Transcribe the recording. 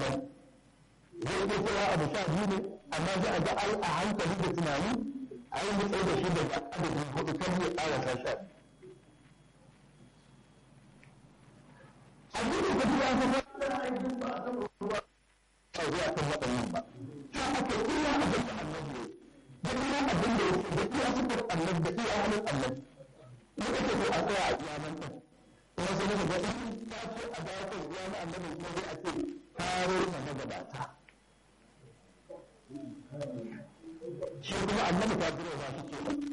nan zai iya kira abu sha biyu ne amma za a ga ai a hankali da tunani a yi mutsai da shi daga adadin hudu kan ya ƙarasa sha biyu abin da kuma ya fi wani aikin ba a kan ruwa a zuwa kan waɗannan ba ta aka iya abin da annabi ya da iya abin da ya da iya sifar annabi da iya halin annabi muka ce ko a tsaya a iya nan ɗin kuma sai muka ga in ta ce a dawo kan iya na annabi kuma zai a ce taro na magabata shi kuma annabi ta jira ba shi ke